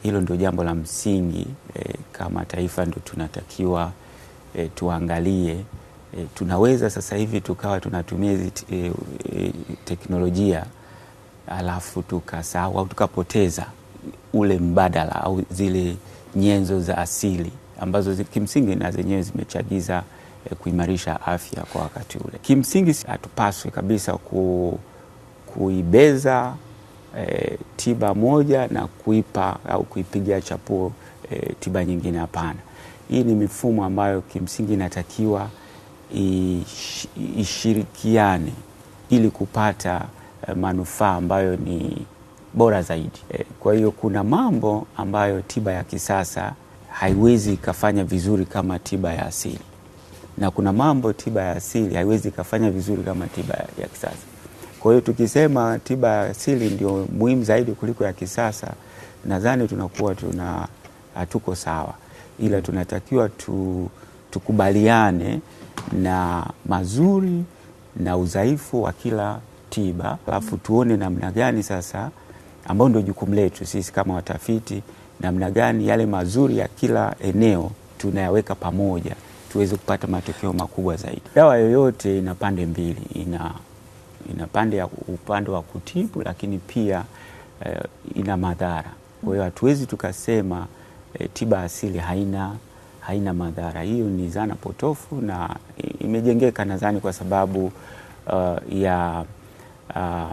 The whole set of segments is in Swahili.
hilo ndio jambo la msingi e, kama taifa ndio tunatakiwa e, tuangalie e, tunaweza sasa hivi tukawa tunatumia hizi e, e, teknolojia alafu tukasahau au tukapoteza ule mbadala au zile nyenzo za asili ambazo zi, kimsingi na zenyewe zimechagiza e, kuimarisha afya kwa wakati ule. Kimsingi hatupaswi kabisa ku, kuibeza e, tiba moja na kuipa au kuipigia chapuo e, tiba nyingine. Hapana, hii ni mifumo ambayo kimsingi inatakiwa ish, ishirikiane ili kupata e, manufaa ambayo ni bora zaidi. E, kwa hiyo kuna mambo ambayo tiba ya kisasa haiwezi ikafanya vizuri kama tiba ya asili na kuna mambo tiba ya asili haiwezi ikafanya vizuri kama tiba ya kisasa. Kwa hiyo tukisema tiba ya asili ndio muhimu zaidi kuliko ya kisasa, nadhani tunakuwa tuna hatuko sawa, ila tunatakiwa tu, tukubaliane na mazuri na udhaifu wa kila tiba, alafu tuone namna gani sasa, ambao ndio jukumu letu sisi kama watafiti, namna gani yale mazuri ya kila eneo tunayaweka pamoja tuweze kupata matokeo makubwa zaidi. Dawa yoyote ina pande mbili, ina ina pande ya upande wa kutibu, lakini pia eh, ina madhara. Kwa hiyo hatuwezi tukasema eh, tiba asili haina haina madhara. Hiyo ni dhana potofu na imejengeka nadhani kwa sababu uh, ya uh,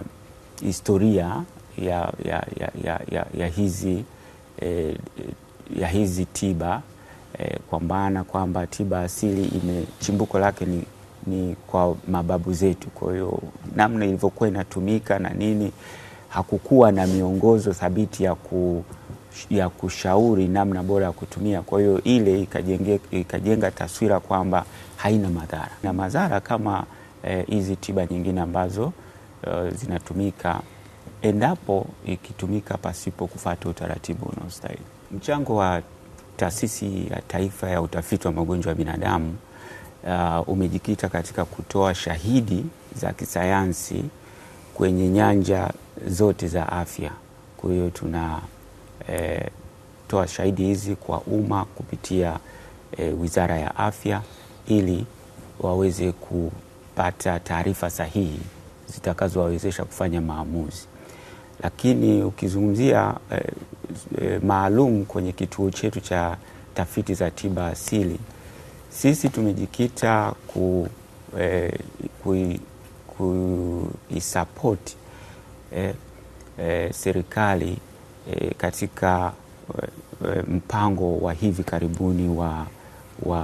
historia ya, ya, ya, ya, ya, ya hizi eh, ya hizi tiba eh, kwa maana kwamba tiba asili ime chimbuko lake ni, ni kwa mababu zetu. Kwa hiyo namna ilivyokuwa inatumika na nini, hakukuwa na miongozo thabiti ya, ku, ya kushauri namna bora ya kutumia. Kwa hiyo ile ikajenge, ikajenga taswira kwamba haina madhara na madhara kama hizi eh, tiba nyingine ambazo uh, zinatumika endapo ikitumika pasipo kufuata utaratibu unaostahili. Mchango wa Taasisi ya Taifa ya Utafiti wa Magonjwa ya Binadamu uh, umejikita katika kutoa shahidi za kisayansi kwenye nyanja zote za afya. Kwa hiyo tuna eh, toa shahidi hizi kwa umma kupitia eh, Wizara ya Afya ili waweze kupata taarifa sahihi zitakazowawezesha kufanya maamuzi. Lakini ukizungumzia eh, eh, maalum kwenye kituo chetu cha tafiti za tiba asili, sisi tumejikita ku, eh, kuisapoti eh, eh, serikali eh, katika eh, mpango wa hivi karibuni wa, wa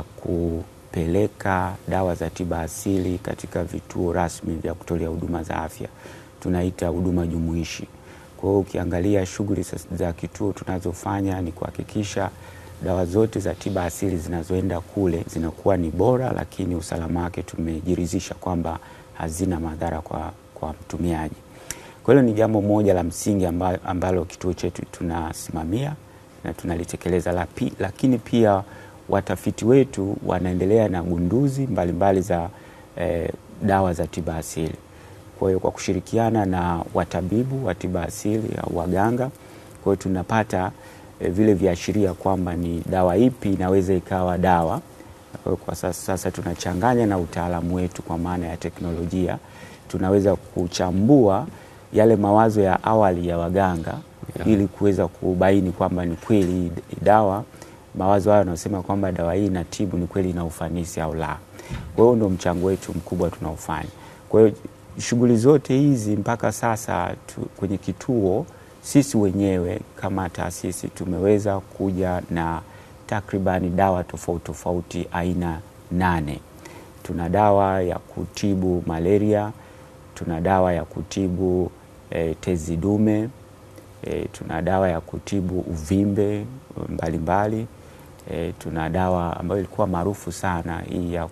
kupeleka dawa za tiba asili katika vituo rasmi vya kutolea huduma za afya, tunaita huduma jumuishi. Kwa hiyo ukiangalia shughuli za kituo tunazofanya ni kuhakikisha dawa zote za tiba asili zinazoenda kule zinakuwa ni bora, lakini usalama wake tumejiridhisha kwamba hazina madhara kwa, kwa mtumiaji. Kwa hiyo ni jambo moja la msingi ambalo, ambalo kituo chetu tunasimamia na tunalitekeleza, lakini pia watafiti wetu wanaendelea na gunduzi mbalimbali mbali za eh, dawa za tiba asili. Kwa hiyo kwa kushirikiana na watabibu wa tiba asili au waganga, kwa hiyo tunapata e, vile viashiria kwamba ni dawa ipi inaweza ikawa dawa. Kwa sasa, sasa tunachanganya na utaalamu wetu kwa maana ya teknolojia, tunaweza kuchambua yale mawazo ya awali ya waganga yeah, ili kuweza kubaini kwamba ni kweli dawa mawazo hayo yanasema kwamba dawa hii inatibu, ni kweli ina ufanisi au la. Kwa hiyo ndio mchango wetu mkubwa tunaofanya. Kwa hiyo shughuli zote hizi mpaka sasa tu, kwenye kituo sisi wenyewe kama taasisi tumeweza kuja na takribani dawa tofauti tofauti aina nane. Tuna dawa ya kutibu malaria, tuna dawa ya kutibu e, tezi dume e, tuna dawa ya kutibu uvimbe mbalimbali e, tuna dawa ambayo ilikuwa maarufu sana hii ya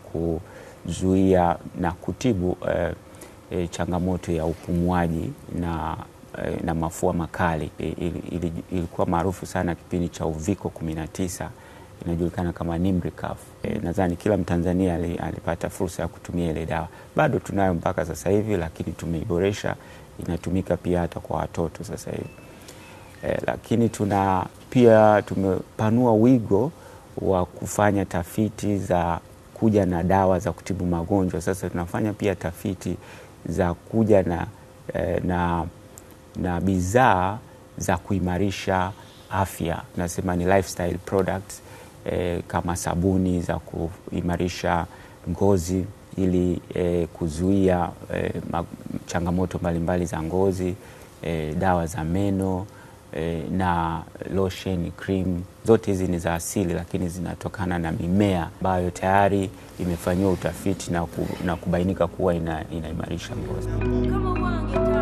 kuzuia na kutibu e, E, changamoto ya upumuaji na, e, na mafua makali e, il, il, ilikuwa maarufu sana kipindi cha uviko 19 inajulikana kama Nimricaf. E, nadhani kila Mtanzania alipata fursa ya kutumia ile dawa. Bado tunayo mpaka sasa hivi, lakini tumeiboresha, inatumika pia hata kwa watoto sasa hivi. eh, lakini tuna pia tumepanua wigo wa kufanya tafiti za kuja na dawa za kutibu magonjwa. Sasa tunafanya pia tafiti za kuja na, eh, na, na bidhaa za kuimarisha afya, tunasema ni lifestyle products eh, kama sabuni za kuimarisha ngozi ili eh, kuzuia eh, changamoto mbalimbali za ngozi eh, dawa za meno eh, na lotion, cream zote hizi ni za asili, lakini zinatokana na mimea ambayo tayari imefanyiwa utafiti na, ku, na kubainika kuwa ina, inaimarisha ngozi.